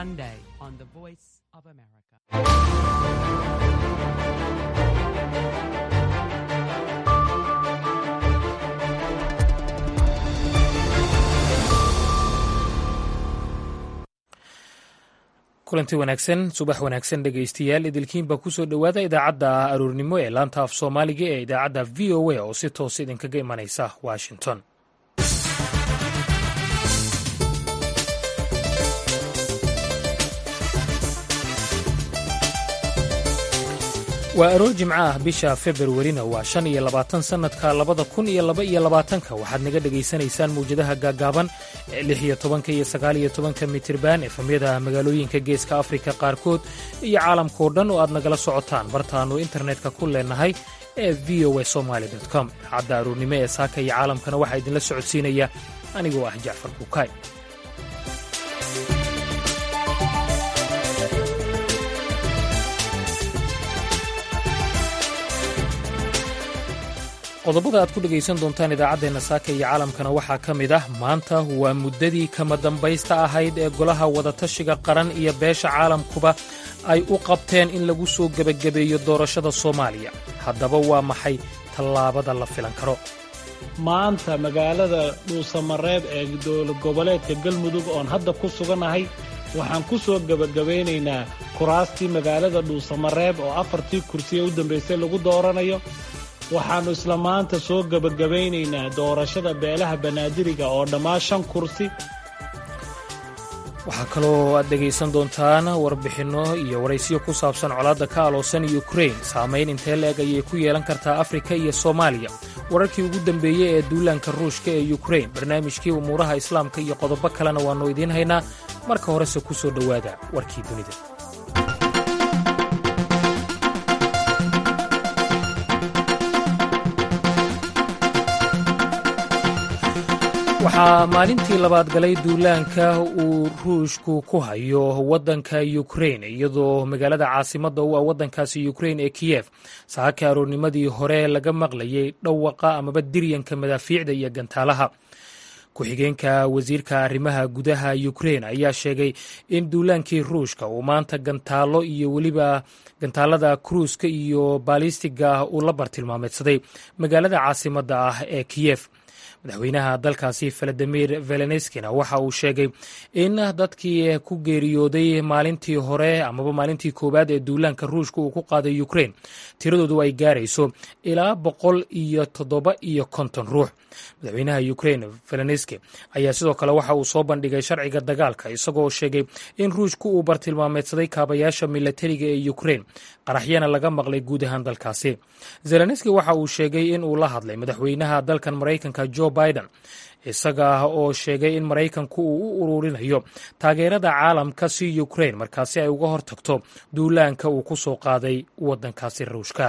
Sunday on the Voice of America. kulanti wanaagsan subax wanaagsan dhegaystayaal idilkiinba kusoo dhowaada idaacadda aroornimo ee laanta af soomaaliga ee idaacadda v o a oo si toos idinkaga imanaysa washington waa aroor jimco ah bisha februarina waa shan iyo labaatan sannadka labada kun iyo laba iyo labaatanka waxaad naga dhegaysanaysaan mawjadaha gaagaaban ee lix iyo tobanka iyo sagaal iyo tobanka mitirban efamyada magaalooyinka geeska afrika qaarkood iyo caalamkao dhan oo aad nagala socotaan bartaannu internetka ku leenahay ee v o a somaali com idaacadda aroornimo ee saaka iyo caalamkana waxaa idinla socodsiinaya anigoo ah jacfar buukaay qodobada aad ku dhegaysan doontaan idaacaddeenna saaka iyo caalamkana waxaa ka mid ah maanta waa muddadii kama dambaysta ahayd ee golaha wadatashiga qaran iyo beesha caalamkuba ay u qabteen in lagu soo gebagabeeyo doorashada soomaaliya haddaba waa maxay tallaabada la filan karo maanta magaalada dhuusamareeb ee dowlad goboleedka galmudug oon hadda ku sugannahay waxaan ku soo gebagabaynaynaa kuraastii magaalada dhuusamareeb oo afartii kursi ee u dambaysay lagu dooranayo waxaannu isla maanta soo gebagabaynaynaa doorashada beelaha banaadiriga oo dhammaan shan kursi waxaa kaloo aad dhegaysan doontaan warbixinno iyo waraysiyo ku saabsan colaadda ka aloosan yukrain saamayn intee la-eg ayay ku yeelan kartaa afrika iyo soomaaliya wararkii ugu dambeeyey ee duulaanka ruushka ee yukrain barnaamijkii umuuraha islaamka iyo qodobo kalena waannu idiin haynaa marka horese ku soo dhowaada warkii dunida waxaa maalintii labaad galay duulaanka uu ruushku ku hayo waddanka yukrain iyadoo magaalada caasimadda u ah waddankaasi yukrain ee kiyef saaka aroornimadii hore laga maqlayay dhawaqa amaba diryanka madaafiicda iyo gantaalaha ku-xigeenka wasiirka arrimaha gudaha yukrain ayaa sheegay in duulaankii ruushka uu maanta gantaalo iyo weliba gantaalada kruuska iyo baalistiga uu la bartilmaameedsaday magaalada caasimadda ah ee kiyef madaxweynaha dalkaasi valadimir veleneskina waxa uu sheegay in dadkii ku geeriyooday maalintii hore amaba maalintii koowaad ee duulaanka ruushka uu ku qaaday ukrain tiradoodu ay gaarayso ilaa boqol iyo toddoba iyo konton ruux madaxweynaha ukrain veleneski ayaa sidoo kale waxa uu soo bandhigay sharciga dagaalka isagoo sheegay in ruushku uu bartilmaameedsaday kaabayaasha milatariga ee ukrain qaraxyana laga maqlay guud ahaan dalkaasi zelenski waxa uu sheegay in uu la hadlay madaxweynaha dalkan maraykanka jo biden isaga oo sheegay in maraykanku uu u ururinayo taageerada caalamka si ukrain markaasi ay uga hortagto duulaanka uu ku soo qaaday waddankaasi ruushka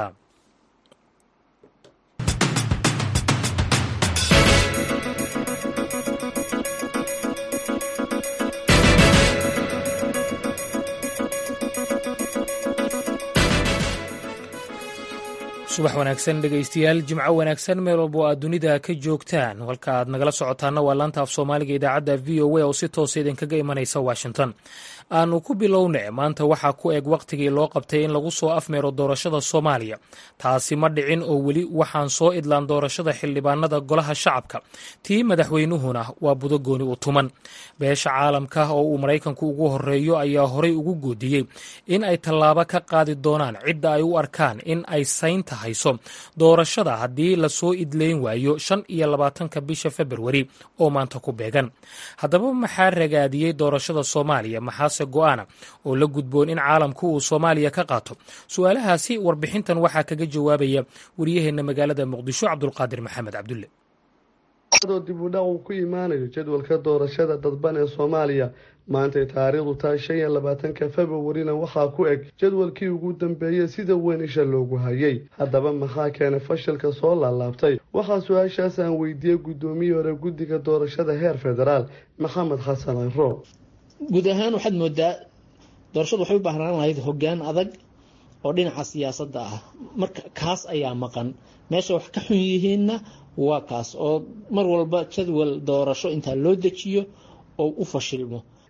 subax wanaagsan dhegaystayaal jimco wanaagsan meel walbo aad dunida ka joogtaan halka aad nagala socotaana waa laanta af soomaaliga idaacadda v o a oo si toosa idinkaga imanaysa washington aanu ku bilowna maanta waxaa ku eg wakhtigii loo qabtay in lagu soo afmeero doorashada soomaaliya taasi ma dhicin oo weli waxaan soo idlaan doorashada xildhibaanada golaha shacabka tii madaxweynuhuna waa budogooni u tuman beesha caalamka oo uu maraykanku ugu horeeyo ayaa horay ugu goodiyey in ay tallaabo ka qaadi doonaan cidda ay u arkaan in ay saynta hayso doorashada haddii lasoo idleyn waayo shan iyo labaatanka bisha februari oo maanta ku beegan haddaba maxaa ragaadiyey doorashada soomaaliya maxaase go'aana oo la gudboon in caalamku uu soomaaliya ka qaato su-aalahaasi warbixintan waxaa kaga jawaabaya wariyaheenna magaalada muqdisho cabdulqaadir maxamed cabdulle adoo dib u dhac uu ku imaanayo jadwalka doorashada dadban ee soomaaliya maantay taariikhdu tahay shan iyo labaatanka februarina waxaa ku eg jadwalkii ugu dambeeyey sida weyn isha loogu hayay haddaba maxaa keenay fashilka soo laalaabtay waxaa su-aashaas aan weydiiyey guddoomiyii hore guddiga doorashada heer federaal maxamed xasan ciro guud ahaan waxaad moodaa doorashadu waxay u baahnaan lahayd hoggaan adag oo dhinaca siyaasadda ah marka kaas ayaa maqan meesha wax ka xun yihiinna waa kaas oo mar walba jadwal doorasho intaa loo dejiyo oo u fashilmo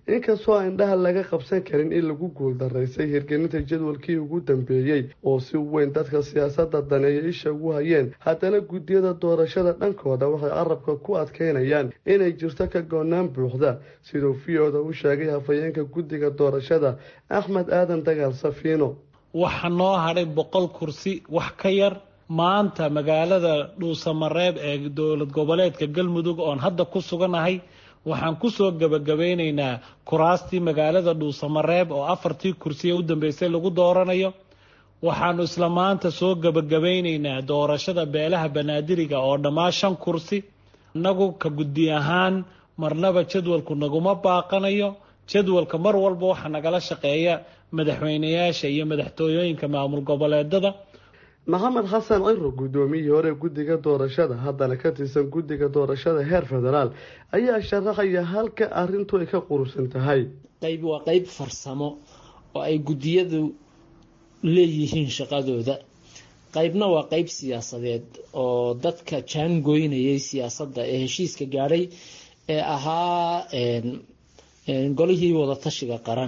inkastoo aan indhaha laga qabsan karin in lagu guuldaraystay hirgelinta jadwalkii ugu dambeeyey oo si weyn dadka siyaasadda daneeya isha ugu hayeen haddana guddiyada doorashada dhankooda waxay carabka ku adkeynayaan inay jirto ka goonaan buuxda siduu v-oda u sheegay hafayeenka guddiga doorashada axmed aadan dagaal safiino waxa noo hadhay boqol kursi wax ka yar maanta magaalada dhuusamareeb ee dowlad goboleedka galmudug oon hadda ku suganahay waxaan kusoo gebagabeyneynaa kuraastii magaalada dhuusamareeb oo afartii kursiye u dambeysay lagu dooranayo waxaanu isla maanta soo gebagabeyneynaa doorashada beelaha banaadiriga oo dhammaa shan kursi innagu ka guddi ahaan marnaba jadwalku naguma baaqanayo jadwalka mar walba waxaa nagala shaqeeya madaxweyneyaasha iyo madaxtooyooyinka maamul goboleedada maxamed xasan ciro guddoomiyihii hore guddiga doorashada haddana ka tirsan guddiga doorashada heer federaal ayaa sharaxaya halka arrintu ay ka qurusan tahay qayb waa qeyb farsamo oo ay guddiyadu leeyihiin shaqadooda qaybna waa qeyb siyaasadeed oo dadka jaangoynayay siyaasadda ee heshiiska gaadhay ee ahaa golihii wadatashiga qaran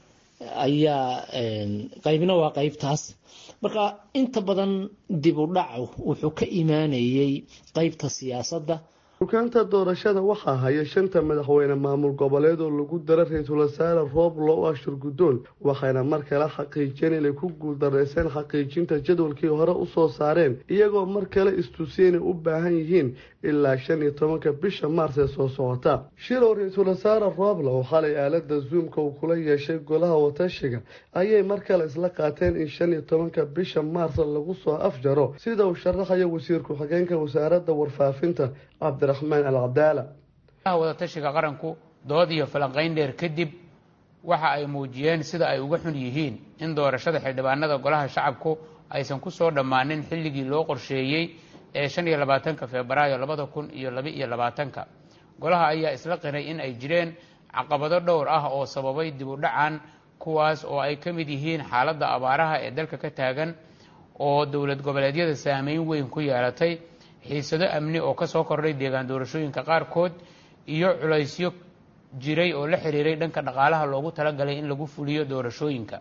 ayaa qaybna waa qeybtaas marka inta badan dib u dhacu wuxuu ka imaanayay qeybta siyaasadda dukaanta doorashada waxaa haya shanta madaxweyne maamul goboleed oo lagu dara ra-iisul wasaare rooblo u ashur guddoon waxayna mar kale xaqiijiyeen inay ku guuldareyseen xaqiijinta jadwalkii hore usoo saareen iyagoo mar kale istusiyeen inay u baahan yihiin ilaa shan iyo tobanka bisha maars ee soo socota shilow ra-iisul wasaare rooblo oo xalay aalada zoomka uu kula yeeshay golaha watashiga ayay mar kale isla qaateen in shan iyo tobanka bisha maars lagu soo afjaro sida uu sharaxayo wasiir ku-xigeenka wasaaradda warfaafinta cabdiraxmaan alcadaala wadatashiga qaranku dood iyo falanqayn dheer kadib waxa ay muujiyeen sida ay uga xun yihiin in doorashada xildhibaanada golaha shacabku aysan ku soo dhammaanin xilligii loo qorsheeyey ee shan iyo labaatanka febraayo labada kun iyo laba iyo labaatanka golaha ayaa isla qiray in ay jireen caqabado dhowr ah oo sababay dib u dhacan kuwaas oo ay ka mid yihiin xaaladda abaaraha ee dalka ka taagan oo dowlad goboleedyada saameyn weyn ku yeelatay xiisado amni oo kasoo kordhay deegaan doorashooyinka qaarkood iyo culaysyo jiray oo la xiriiray dhanka dhaqaalaha loogu talagalay in lagu fuliyo doorashooyinka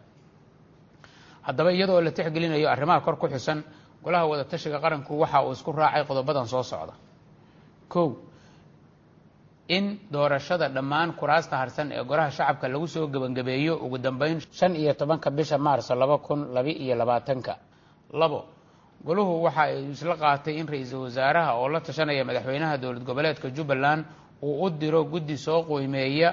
haddaba iyadoo la tixgelinayo arrimaha kor ku xusan golaha wadatashiga qaranku waxa uu isku raacay qodobadan soo socda kow in doorashada dhammaan kuraasta harsan ee golaha shacabka lagu soo gebangabeeyo ugu dambeyn shan iyo tobanka bisha maarso laba kun laba iyo labaatanka labo goluhu waxa ay isla qaatay in ra-iisul wasaaraha oo la tashanaya madaxweynaha dowlad goboleedka jubbaland uu u diro guddi soo qiimeeya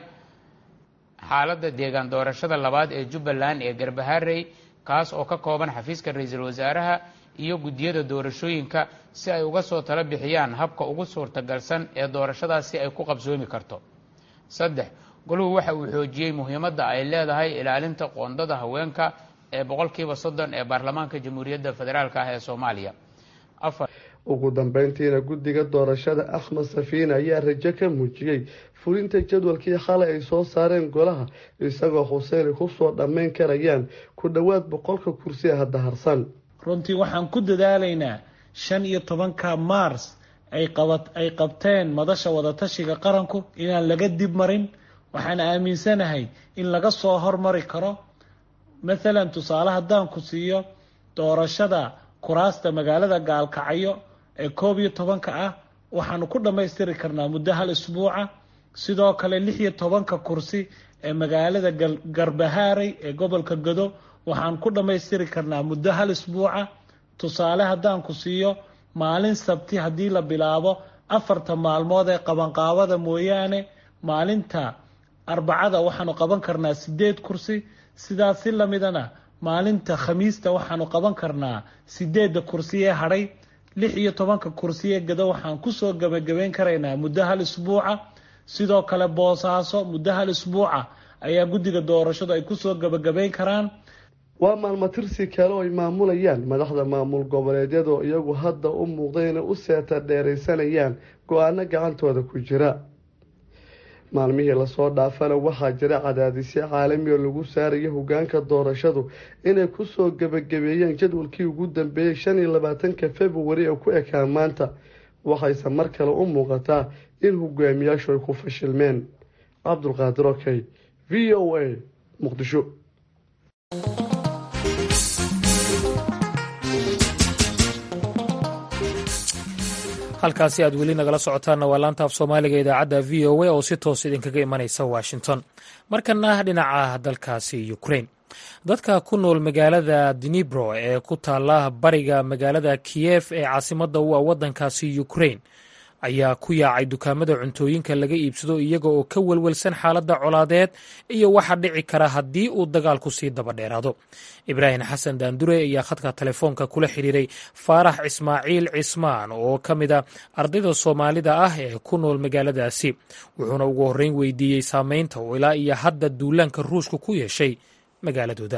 xaaladda deegaan doorashada labaad ee jubbaland ee garbaharey kaas oo ka kooban xafiiska ra-iisul wasaaraha iyo guddiyada doorashooyinka si ay uga soo tala bixiyaan habka ugu suurtagalsan ee doorashadaas si ay ku qabsoomi karto saddex goluhu waxa uu xoojiyey muhiimadda ay leedahay ilaalinta qoondada haweenka ee boqolkiiba soddon ee baarlamaanka jamhuuriyadda federaalk ah ee soomaaliya afar ugu dambeyntiina guddiga doorashada axmed safiine ayaa rajo ka muujiyey fulinta jadwalkii xalay ay soo saareen golaha isagoo xuseen ay kusoo dhammayn karayaan ku dhowaad boqolka kursi ee hadda harsan runtii waxaan ku dadaalaynaa shan iyo tobanka maars ay qabat ay qabteen madasha wadatashiga qaranku inaan laga dib marin waxaan aaminsanahay in laga soo hormari karo mathalan tusaale haddaan ku siiyo doorashada kuraasta magaalada gaalkacyo ee koob iyo tobanka ah waxaanu ku dhammaystiri karnaa muddo hal isbuuca sidoo kale lix iyo tobanka kursi ee magaalada garbahaarey ee gobolka gado waxaan ku dhammaystiri karnaa muddo hal isbuuca tusaale haddaan ku siiyo maalin sabti haddii la bilaabo afarta maalmood ee qabanqaabada mooyaane maalinta arbacada waxaanu qaban karnaa sideed kursi sidaas si lamidana maalinta khamiista waxaanu qaban karnaa sideedda kursi ee hadhay lix iyo tobanka kursi ee gado waxaan kusoo gebagabeyn karaynaa muddo hal isbuuca sidoo kale boosaaso muddo hal isbuuca ayaa guddiga doorashadu ay kusoo gebagabeyn karaan waa maalmo tirsi kale oo ay maamulayaan madaxda maamul goboleedyadoo iyagu hadda u muuqday inay u seeta dheeraysanayaan go-aano gacantooda ku jira maalmihii lasoo dhaafana waxaa jira cadaadisyo caalami oo lagu saaraya hogaanka doorashadu inay kusoo gebagabeeyeen jadwalkii ugu dambeeyey shan iyo labaatanka februari ee ku ekaan maanta waxayse mar kale u muuqataa in hogaamiyaashu ay ku fashilmeen cabdulqaadir okey v o a muqdisho halkaasi aad weli nagala socotaanna waa laanta af soomaaliga idaacadda v o a oo si toos idinkaga imanaysa washington markana dhinaca dalkaasi ukrain dadka ku nool magaalada dnibro ee ku taala bariga magaalada kiyef ee caasimadda u ah waddankaasi ukrain ayaa ku yaacay dukaamada cuntooyinka laga iibsado iyaga oo ka welwelsan xaaladda colaadeed iyo waxa dhici kara haddii uu dagaalku sii daba dheeraado ibraahim xasan daandure ayaa khadka telefoonka kula xiriiray faarax ismaaciil cismaan oo ka mid a ardayda soomaalida ah ee ku nool magaaladaasi wuxuuna ugu horreyn weydiiyey saameynta oo ilaa iyo hadda duulaanka ruushka ku yeeshay magaaladooda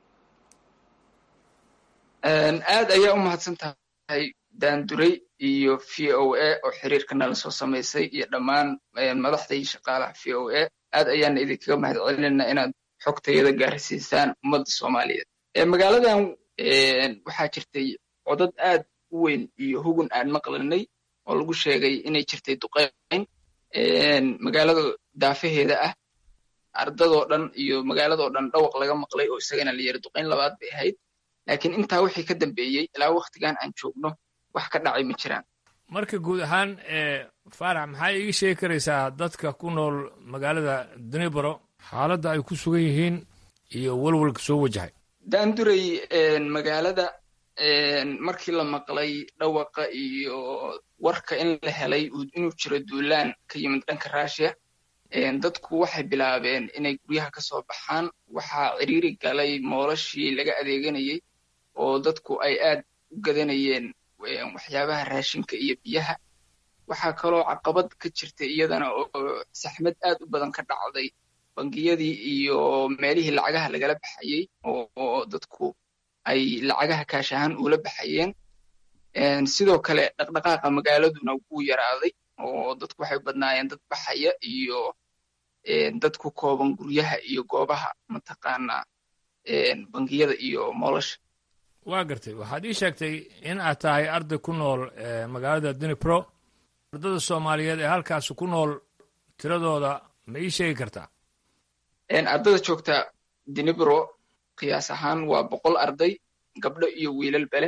aad ayaa u mahadsan tahay daanduray iyo v o a oo xiriirka nala soo samaysay iyo dhammaan madaxda iyo shaqaalaha v o a aad ayaana idinkaga mahad celinayna inaad xogtayada gaarsiisaan ummadda soomaaliyeed magaaladan waxaa jirtay codad aad u weyn iyo hugun aan maqlanay oo lagu sheegay inay jirtay duqeyn magaalada daafaheeda ah ardadoo dhan iyo magaaladoo dhan dhawaq laga maqlay oo isagana la yiri duqeyn labaad bay ahayd laakiin intaa wixii ka dambeeyey ilaa waktigan aan joogno wax ka dhacay ma jiraan marka guud ahaan faarax maxaa iiga sheegi karaysaa dadka ku nool magaalada dnibro xaaladda ay ku sugan yihiin iyo walwalka soo wajahay daanduray magaalada markii la maqlay dhawaqa iyo warka in la helay inuu jiro duulaan ka yimid dhanka rushia dadku waxay bilaabeen inay guryaha ka soo baxaan waxaa ciriiri galay moolashii laga adeeganayey oo dadku ay aad u gadanayeen waxyaabaha raashinka iyo biyaha waxaa kaloo caqabad ka jirtay iyadana oo saxmad aad u badan ka dhacday bangiyadii iyo meelihii lacagaha lagala baxayey oo dadku ay lacagaha kaash ahaan ula baxayeen sidoo kale dhaqdhaqaaqa magaaladuna wuu yaraaday oo dadku waxay badnaayeen dad baxaya iyo dad ku kooban guryaha iyo goobaha mataqaanaa bangiyada iyo moolasha waa gartay waxaad ii sheegtay in aad tahay arday ku nool magaalada dnipro ardada soomaaliyeed ee halkaasi ku nool tiradooda ma ii sheegi kartaa ardada joogta dnipro qiyaas ahaan waa boqol arday gabdho iyo wiilal bele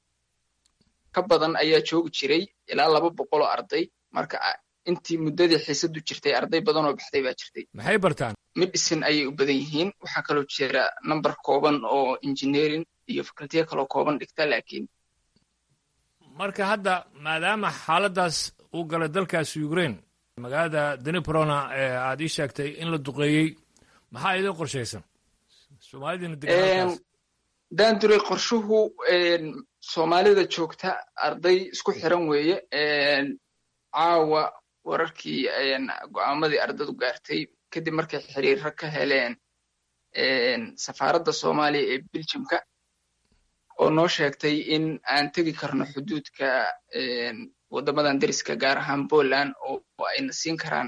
ka badan ayaa joogi jiray ilaa laba boqoloo arday marka intii muddadii xiisadu jirtay arday badan oo baxday baa jirtay maxay bartaan medicine ayay u badan yihiin waxaa kaloo jira number kooban oo engineering iyo facultiya kaloo kooban dhigta laakiin marka hadda maadaama xaaladdaas uu galay dalkaasi ukraine magaalada dniprona ee aad ii sheegtay in la duqeeyey maxaa idin qorshaysan soomaalidina degan daanduray qorshuhu soomaalida joogta arday isku xiran weeye caawa wararkii go'aamadii ardadu gaartay kadib markay xiriirro ka heleen safaaradda soomaaliya ee beljimka oo noo sheegtay in aan tegi karno xuduudka waddamadan deriska gaar ahaan poland oo ayna siin karaan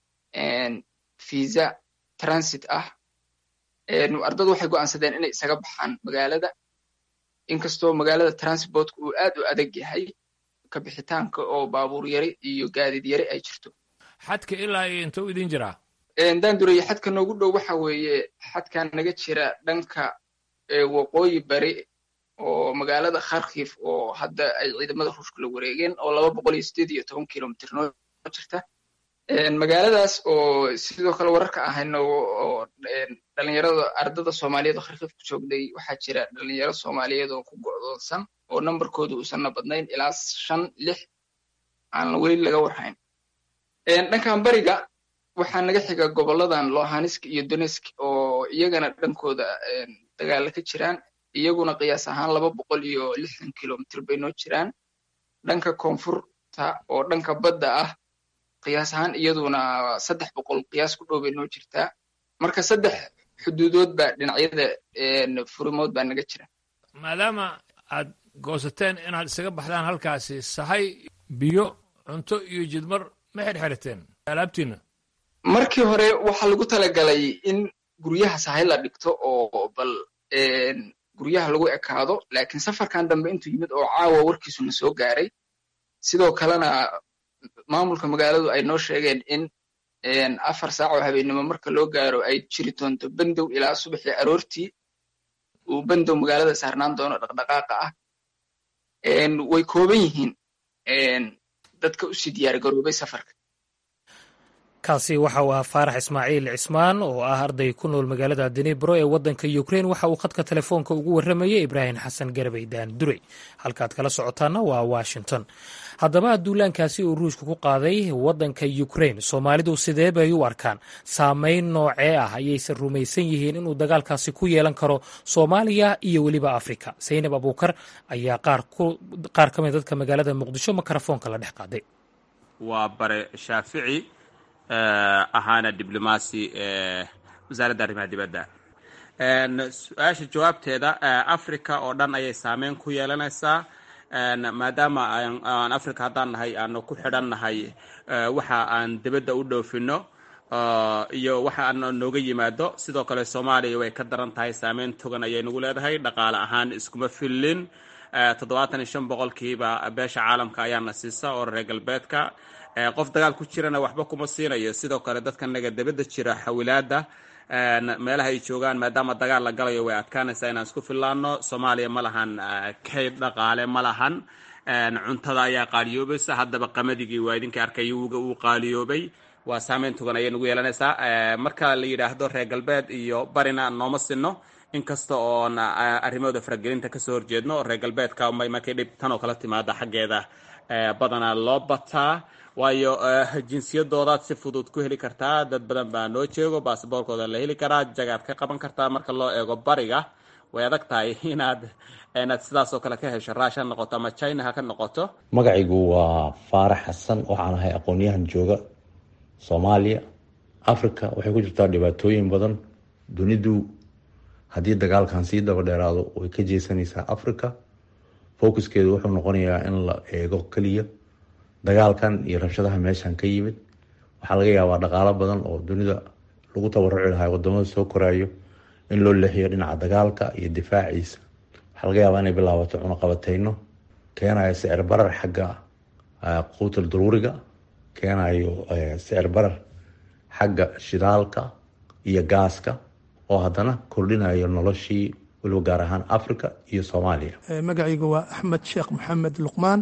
visa transit ah ardadu waxay go'aansadeen inay isaga baxaan magaalada inkastoo magaalada transportka uu aad u adag yahay ka bixitaanka oo baabuur yari iyo gaadiid yari ay jirto xadka ilaa iyo intuu idin jiraa daandureye xadka noogu dhow waxa weeye xadkan naga jira dhanka waqooyi bari oo magaalada kharkif oo hadda ay ciidamada ruushka la wareegeen oo laba boqol iyo sideed iyo toban kilomitr noo jirta magaaladaas oo sidoo kale wararka ahayno oo dhalinyarada ardada soomaaliyeed oo kharkif ku joogday waxaa jira dhalinyaro soomaaliyeed oo ku go'doonsan oo nambarkooda uusanna badnayn ilaa shan lix aan weli laga warhayn dhankan bariga waxaa naga xiga goboladan lohansk iyo donetsk oo iyagana dhankooda dagaala ka jiraan iyaguna qiyaas ahaan laba boqol iyo lixdan kilomitr bay noo jiraan dhanka koonfurta oo dhanka badda ah qiyaas ahaan iyaduna saddex boqol qiyaas ku dhow bay noo jirtaa marka saddex xuduudood baa dhinacyada furimood baa naga jira maadaama aad goosateen inaad isaga baxdaan halkaasi sahay biyo cunto iyo jidmar ma xirxirateen alaabtiina markii hore waxaa lagu talagalay in guryaha sahay la dhigto oo bal guryaha lagu ekaado laakiin safarkan dambe intuu yimid oo caawa warkiisuna soo gaaray sidoo kalena maamulka magaaladu ay noo sheegeen in afar saac oo habeennimo marka loo gaaro ay jiri doonto bandow ilaa subaxii aroortii uu bandow magaalada saarnaan doono dhaqdhaqaaqa ah way kooban yihiin dadka usii diyaar garoobay safarka kaasi waxa uu ahaa faarax ismaaciil cismaan oo ah arday ku nool magaalada denebro ee waddanka ukrein waxa uu khadka telefoonka ugu warramayey ibraahim xasan garabay daan durey halkaad kala socotaana waa washington haddaba duulaankaasi uu ruushka ku qaaday waddanka ukrein soomaalidu sidee bay u arkaan saameyn noocee ah ayayse rumaysan yihiin inuu dagaalkaasi ku yeelan karo soomaaliya iyo weliba afrika saynab abuukar ayaa qaar ka mid dadka magaalada muqdisho mikrofoonka la dhex qaaday waa bare shaafici ahaana diblomaasi wasaaradda arrimaha dibadda su-aasha jawaabteeda africa oo dhan ayay saameyn ku yeelanaysaa maadaama aan africa haddaan nahay aanu ku xidhan nahay waxa aan dibadda u dhoofino iyo waxa aan nooga yimaado sidoo kale soomaaliya way ka daran tahay saameyn togan ayay nagu leedahay dhaqaale ahaan iskuma fillin toddobaatan iyo shan boqolkiiba beesha caalamka ayaana siisa oo reer galbeedka qof dagaal ku jirana waxba kuma siinayo sidoo kale dadka naga dibadda jira xawilaada meelaha ay joogaan maadaama dagaal la galayo way adkaanaysaa inaan isku fillaano soomaaliya ma lahan kayd dhaqaale ma lahan cuntada ayaa qaaliyoobaysa haddaba qamadigi waa idinka arkay wuga uu qaaliyoobay waa saameyn togan ayay nagu yeelanaysaa marka la yidhaahdo reer galbeed iyo barina nooma sinno inkasta oon arrimahooda faragelinta kasoo horjeedno reer galbeedka markay dhib tan oo kala timaada xaggeeda badanaa loo bataa waayo jinsiyadoodaad si fudud ku heli kartaa dad badan baa noo jeego basaboorkooda la heli karaa jagaad ka qaban kartaa marka loo eego bariga way adag tahay inaad inaad sidaasoo kale ka hesho raash ha noqoto ama china ha ka noqoto magacaygu waa faarax xasan waxaan ahay aqoon-yahan jooga soomaaliya africa waxay ku jirtaa dhibaatooyin badan dunidu haddii dagaalkan sii daba dheeraado way ka jeesanaysaa africa focuskeedu wuxuu noqonayaa in la eego keliya dagaalkan iyo rabshadaha meeshan ka yimid waxaa laga yaabaa dhaqaalo badan oo dunida lagu tabaruci lahaa wadamada soo koraayo in loo leexiyo dhinaca dagaalka iyo difaaciisa waxaa laga yaabaa inay bilaabato cunaqabateyno keenayo sicir barar xagga quutal daruuriga keenayo sicir barar xagga shidaalka iyo gaaska oo haddana kordhinayo noloshii weliba gaar ahaan africa iyo soomaaliya magacaygu waa axmed sheekh maxamed luqmaan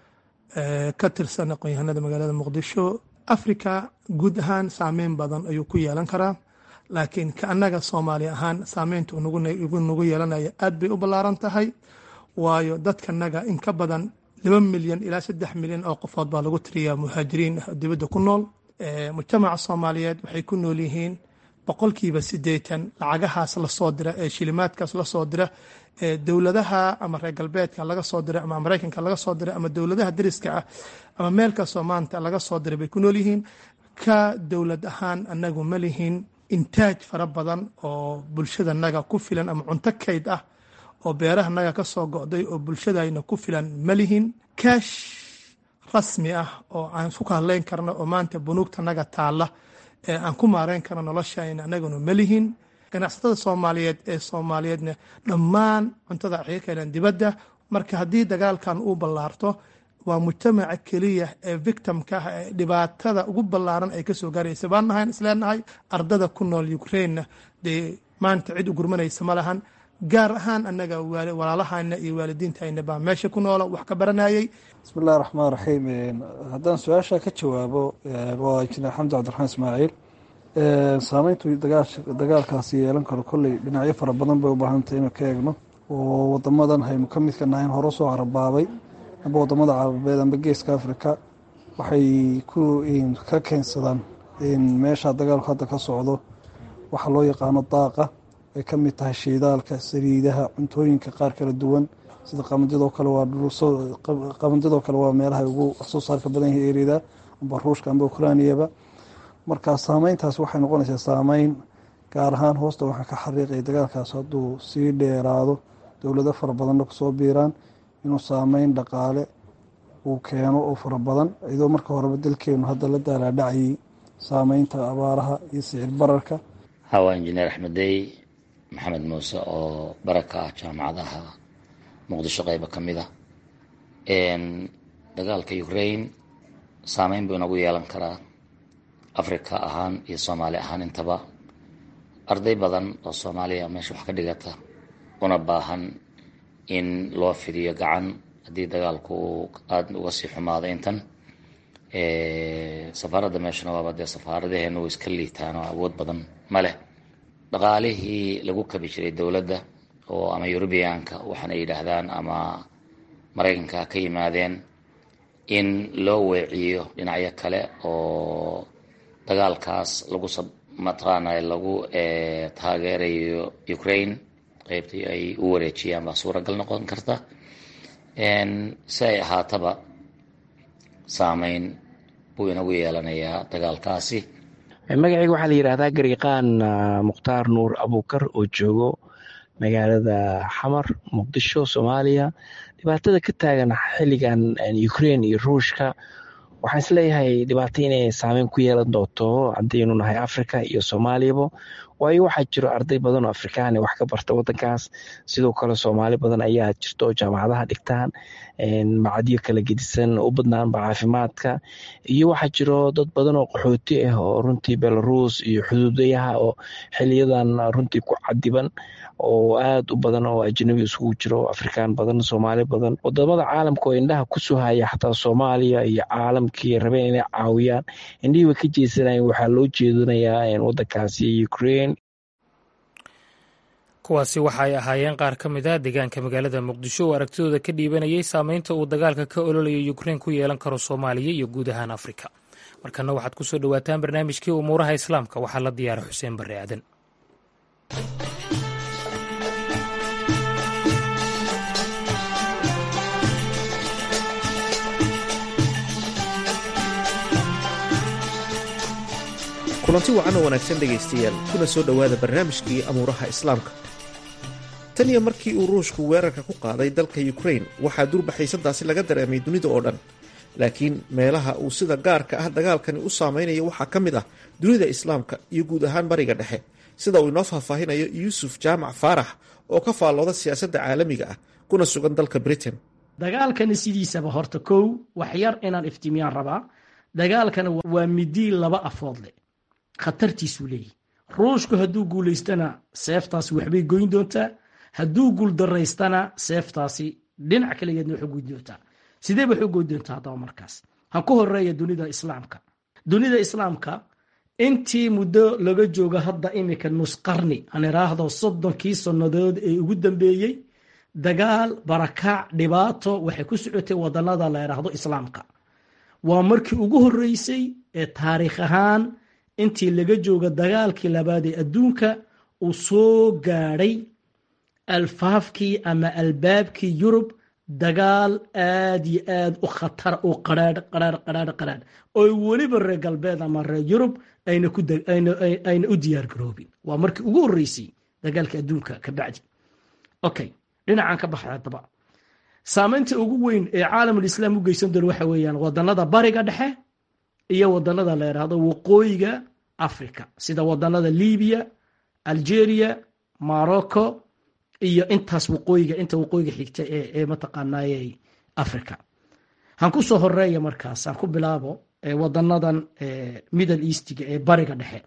ka tirsan aqoon-yahanada magaalada muqdisho africa guud ahaan saameyn badan ayuu ku yeelan karaa laakiin ka annaga soomaali ahaan saameynta nagu yeelanaya aad bay u ballaaran tahay waayo dadkanaga in ka badan laba milyan ilaa saddex milyan oo qofood baa lagu tiriyaa muhaajiriin ah dibadda ku nool mujtamaca soomaaliyeed waxay ku nool yihiin boqolkiiba siddeetan lacagahaas lasoo dira ee shilimaadkaas lasoo dira ee dowladaha ama reer galbeedka laga soo diray ama maraykanka laga soo diray ama dowladaha dariska ah ama meel kastoo maanta laga soo diray bay ku nool yihiin ka dowlad ahaan anagu ma lihin intaaj fara badan oo bulshadanaga ku filan ama cunto kayd ah oo beerahanaga ka soo go'day oo bulshadayna ku filan ma lihin kaash rasmi ah oo aan isku kahadlayn karno oo maanta bunuugtanaga taalla ee aan ku maareyn karno noloshayna anaguna ma lihin ganacsatada soomaaliyeed ee soomaaliyeedna dhammaan cuntada waxay ka keeneen dibadda marka haddii dagaalkan uu ballaarto waa mujtamaca keliya ee victimka ah ee dhibaatada ugu ballaaran ay kasoo gaaraysa baan nahay isleenahay ardada ku nool ukrainena dee maanta cid u gurmanaysa ma lahan gaar ahaan annaga walaalahana iyo waalidiintayna baa meesha ku noola wax ka baranayay bismi illahi raxmaan raxiim haddaan su-aasha ka jawaabo waa injineer xamdi cabdiraxmaan ismaaciil saameyntu dagaalkaasi yeelan karo kolley dhinacyo fara badan bay u baahantay inuu ka eegno oo wadamadan haynu ka midka nahayn hore soo carabaabay amba wadamada carabeed amba geeska africa waxay ka keensadaan meesha dagaalku hadda ka socdo waxa loo yaqaano daaqa ay ka mid tahay shiidaalka saliidaha cuntooyinka qaar kala duwan sida qamadidoo kale waa qamadidoo kale waa meelaha ugu waxsoo saarka badan yahay erida amba ruushka amba ukrainiyaba marka saameyntaas waxay noqonaysaa saameyn gaar ahaan hoosta waxaa ka xariiqaya dagaalkaas hadduu sii dheeraado dowlado fara badanna kusoo biiraan inuu saameyn dhaqaale uu keeno oo fara badan iyadoo marka horeba dalkeenu hadda la daalaadhacayay saameynta abaaraha iyo sicir bararka hawa injineer axmedey maxamed muuse oo baraka ah jaamacadaha muqdisho qeyba ka mid a dagaalka ukraine saameyn buu inagu yeelan karaa africa ahaan iyo soomaali ahaan intaba arday badan oo soomaaliya meesha wax ka dhigata una baahan in loo fidiyo gacan haddii dagaalku uu aada uga sii xumaado intan safaaradda meeshana waaba dee safaaradaheena way iska liitaan oo awood badan ma leh dhaqaalihii lagu kabi jiray dowladda oo ama eurubiyaanka waxaana yidhaahdaan ama maraykanka ka yimaadeen in loo weeciyo dhinacyo kale oo dagaalkaas lagu mataqaanay lagu taageerayo ukraine qeybtii ay u wareejiyaan baa suuragal noqon karta si ay ahaataba saameyn buu inagu yeelanayaa dagaalkaasi magacayga waxaa la yidhahdaa gariiqaan mukhtaar nuur abuukar oo joogo magaalada xamar muqdisho soomaaliya dhibaatada ka taagan xilligan ukraine iyo ruushka waxaan isleeyahay dhibaato inay saameyn ku yeelan doonto haddaynu nahay africa iyo soomaaliyaba waayo waxaa jiro arday badan oo afrikaan wax ka barta wadankaas sidoo kale soomaali badan ayaa jirto oo jaamacadaha dhigtaan macadyo kala gedisan u badnaanba caafimaadka iyo waxaa jiro dad badan oo qaxooti ah oo runtii belarus iyo xuduudayaha oo xiliyadan runtii ku cadiban oo aada u badan oo ajnabi isugu jiro afrikaan badan soomaali badan wadamada caalamka oo indhaha kusoo haya xataa soomaaliya iyo caalamkii rabeen inay caawiyaan indhihii way ka jeesanayeen waxaa loo jeedinayaa wadankaasi ukraine kuwaasi waxa ay ahaayeen qaar ka mid a deegaanka magaalada muqdisho oo aragtidooda ka dhiibanayay saameynta uu dagaalka ka ololaya ukrain ku yeelan karo soomaaliya iyo guud ahaan afrika markana waxaad ku soo dhowaataan barnaamijkii umuuraha islaamka waxaa la diyaara xuseen barre aadan kulanti wacan oo wanaagsan dhegaystayaal kuna soo dhowaada barnaamijkii amuuraha islaamka tan iyo markii uu ruushku weerarka ku qaaday dalka ukrain waxaa durbaxaysadaasi laga dareemay dunida oo dhan laakiin meelaha uu sida gaarka ah dagaalkani u saameynayo waxaa ka mid ah dunida islaamka iyo guud ahaan bariga dhexe sida uu inoo faahfaahinayo yuusuf jaamac faarax oo ka faallooda siyaasadda caalamiga ah kuna sugan dalka britain dagaalkani sidiisaba horta kow wax yar inaan iftiimiyaan rabaa dagaalkani waa midii laba afood leh khatartiisuu leeyahy ruushku hadduu guulaystana seeftaasi waxbay goyn doontaa hadduu guuldaraystana seeftaasi dhinac kaligeedna waxay goyn doontaa sidee waxu goyn doontaa haddaba markaas han ku horeeya dunida islaamka dunida islaamka intii muddo laga joogo hadda imika nusqarni aan iraahdo soddonkii sannadood ee ugu dambeeyey dagaal barakaac dhibaato waxay ku socotay wadanada la iraahdo islaamka waa markii ugu horeysay ee taariikh ahaan intii laga joogo dagaalkii labaad ee adduunka uu soo gaadhay alfaafkii ama albaabkii yurub dagaal aad iyo aad u khatar u qaraadh qaraadh qaraadh qaraadh oo weliba reer galbeed ama reer yurub ayna u diyaar garoobin waa markii ugu horeysay dagaalkii adduunka ka bacdi okay dhinacan ka baxay haddaba saameynta ugu weyn ee caalamulislaam u geysan doona waxa weeyaan wadanada bariga dhexe iyo wadanada la yidhaahdo waqooyiga africa sida wadanada libiya algeria morocco iyo intaas waqooyiga inta waqooyiga xigta ee mataqaanaaye africa han ku soo horeeya markaas han ku bilaabo wadanadan middle eastiga ee bariga dhexe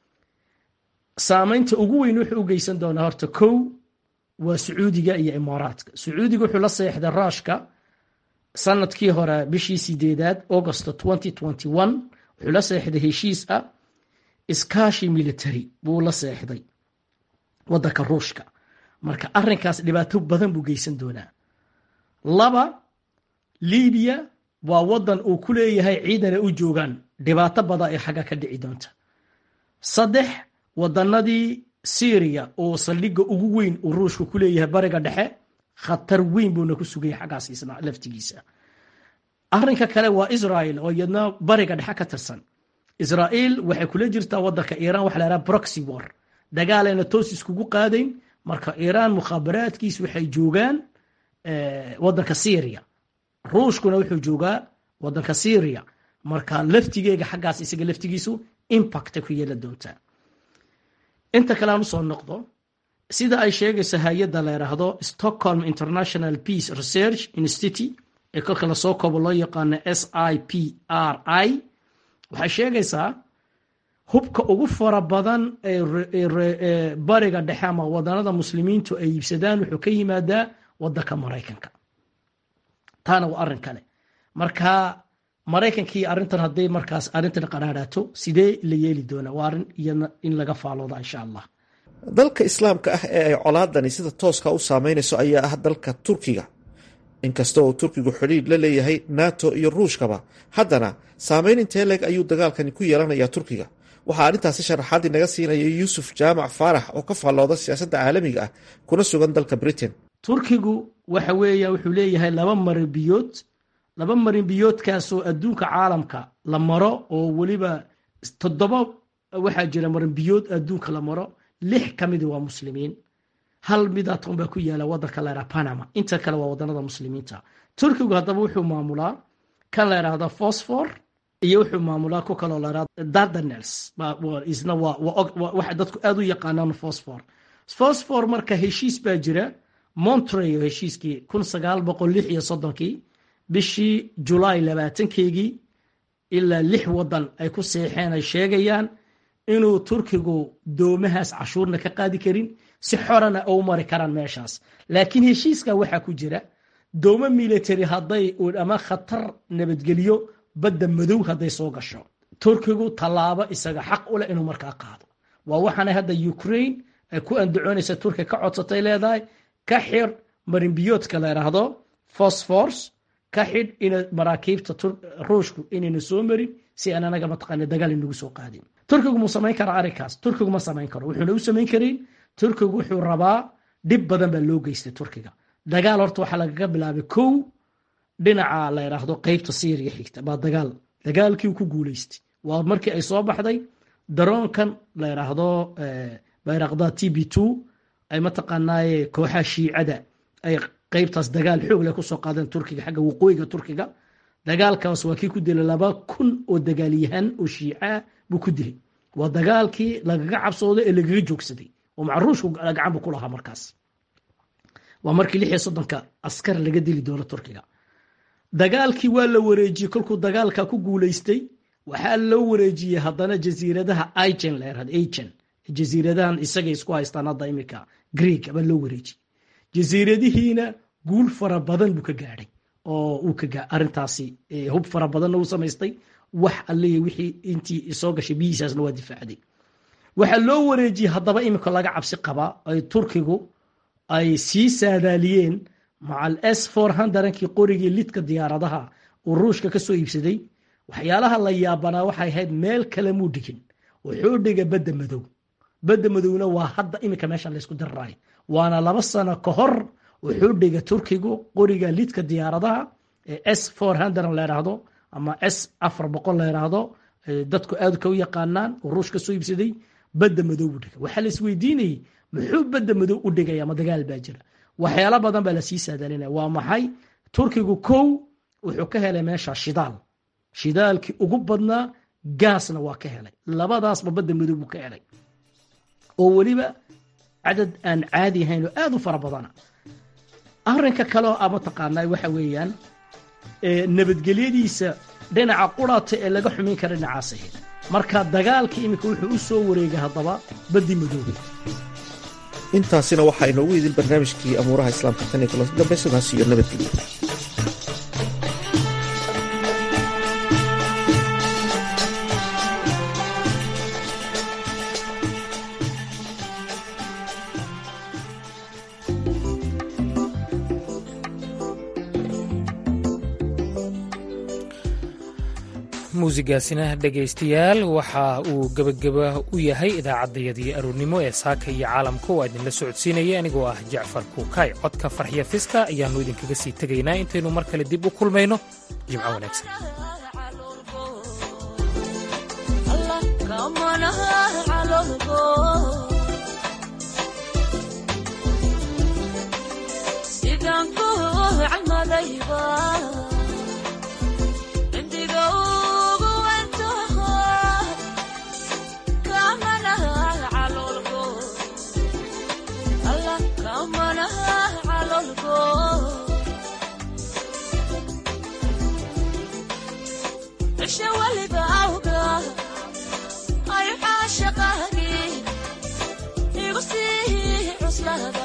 saameynta ugu weyn wuxuu u geysan doonaa horta kow waa sacuudiga iyo imaaraadka sacuudiga wuxuu la seexday ruushka sanadkii hore bishii sideedaad augusto wuxuu la seexday heshiis ah iskaashi military buu la seexday wadanka ruushka marka arinkaas dhibaato badan buu geysan doonaa laba libiya waa wadan uu ku leeyahay ciidana u joogaan dhibaato badan ee xagga ka dhici doonta saddex wadanadii syriya oo saldhiga ugu weyn uu ruushka ku leeyahay bariga dhexe khatar weyn buuna ku sugaya xaggaas isna laftigiisa arinka kale waa israel oo iyadna bariga dhexe ka tirsan israel waxay kula jirtaa wadanka iran waxa la yhaha broxy war dagaalayna toos iskugu qaadayn marka iran mukhaabaraadkiis waxay joogaan wadanka syria ruushkuna wuxuu joogaa wadanka syria marka laftigeega xaggaas isaga laftigiisu impacta ku yeela doontaa inta kale aan usoo noqdo sida ay sheegayso hay-adda la yidhaahdo stockholm international peace research institute ee kolka lasoo koobo loo yaqaano s i p r i waxay sheegaysaa hubka ugu fara badan ee bariga dhexe ama wadanada muslimiintu ay iibsadaan wuxuu ka yimaadaa wadanka maraykanka taana waa arin kale marka maraykankii arintan hadday markaas arintan qaraaraato sidee la yeeli doonaa waa arin iyana in laga faalooda insha allah dalka islaamka ah ee ay colaadani sida tooska u saameynayso ayaa ah dalka turkiga inkasta oo turkigu xidhiidh la leeyahay nato iyo ruushkaba haddana saameyn intee leeg ayuu dagaalkani ku yeelanayaa turkiga waxaa arrintaasi sharaxaad inaga siinaya yuusuf jaamac faarax oo ka faallooda siyaasadda caalamiga ah kuna sugan dalka britain turkigu waxa weeya wuxuu leeyahay laba marinbiyood laba marinbiyoodkaasoo adduunka caalamka la maro oo weliba toddoba waxaa jira marinbiyood adduunka la maro lix ka midi waa muslimiin hal midaatan baa ku yaala wadanka la yidhaha panama inta kale waa wadanada muslimiinta turkigu haddaba wuxuu maamulaa kan la yidhaahda fosfor iyo wuxuu maamulaa ku kaloo la yidhahda dardanels isna waa dadku aad u yaqaanaan fosfor fosfor marka heshiis baa jira montreyo heshiiskii kun sagaal boqol lix iyo soddonkii bishii julaay labaatankeygii ilaa lix wadan ay ku seexeen ay sheegayaan inuu turkigu doomahaas cashuurna ka qaadi karin si xorana u mari karaan meeshaas laakiin heshiiska waxaa ku jira doomo military hadday ama khatar nabadgelyo badda madow hadday soo gasho turkigu tallaabo isaga xaq u leh inuu markaa qaado waa waxaana hadda ukraine ay ku andacoonaysa turkiga ka codsatay leedahay ka xir marinbiyoodka la yidhaahdo fosfors ka xidh ina maraakiibta ruushku inayna soo marin si aan anaga mataqaana dagaal inagu soo qaadin turkigu mu samayn karaa arrinkaas turkigu ma samayn karo wuxuuna u samayn karin turkigu wuxuu rabaa dhib badan baa loo geystay turkiga dagaal horta waxaa lagaga bilaabay kow dhinaca la yidhaahdo qeybta syriya xigta baa dagaal dagaalkii ku guuleystay waa markii ay soo baxday daroonkan la yidhaahdo bayraqda t b two ay mataqaanaaye kooxaha shiicada ay qeybtaas dagaal xoog leh kusoo qaadeen turkiga xagga waqooyiga turkiga dagaalkaas waa kii ku dilay laba kun oo dagaalyahan oo shiica buu ku dilay waa dagaalkii lagaga cabsooday ee lagaga joogsaday oo macruushku gacanbu ku lahaa markaas waa markii lix iyo soddonka askar laga dili doono turkiga dagaalkii waa la wareejiyey kolkuu dagaalka ku guuleystay waxaa loo wareejiyey haddana jasiiradaha igen la yirahdo agen jasiiradahan isagay isku haystaan hadda imika greeg baa loo wareejiyey jasiiradihiina guul fara badan buu ka gaadhay oo uu ka arintaasi hub fara badanna uu samaystay wax allihi wixii intii soo gashay biyihiisaasna waa difaacday waxaa loo wareejiyey haddaba imika laga cabsi qabaa ay turkigu ay sii saadaaliyeen macal s for hundrankii qorigii lidka diyaaradaha uu ruushka ka soo iibsaday waxyaalaha la yaabanaa waxay ahayd meel kale muu dhigin wuxuu dhiga badda madow badda madowna waa hadda imika meesha laysku dararaay waana laba sano ka hor wuxuu dhiga turkigu qoriga lidka diyaaradaha ee s for hundred la yidhaahdo ama s afar boqol la yidhaahdo dadku aad ka u yaqaanaan oo ruush ka soo iibsaday badda madow buu dhigay waxaa la isweydiinayay muxuu badda madow u dhigaya ma dagaal baa jira waxyaalo badan baa lasii saadalinaya waa maxay turkigu kow wuxuu ka helay meesha shidaal shidaalkii ugu badnaa gaasna waa ka helay labadaasba badda madow buu ka helay oo weliba cadad aan caadi ahayn oo aad u fara badana arrinka kale oo a mataqaanaa waxa weeyaan nabadgelyadiisa dhinaca qurata ee laga xumin kara dhinacaas ahayd marka dagaalka iminka wuxuu u soo wareegay haddaba baddi madoobe intaasina waxaa inoogu idin barnaamijkii amuuraha islaamka tan iyo kulanti dambe sidaas iyo nabadgelyo muusigaasina dhegaystayaal waxa uu gebageba u yahay idaacaddayadii aroornimo ee saaka iyo caalamka oo idinla socodsiinaya anigoo ah jacfar kuukay codka farxiya fiska ayaannu idinkaga sii tegaynaa intaynu mar kale dib u kulmayno jimco wanaagsan Isha waliba awga ay idhaahda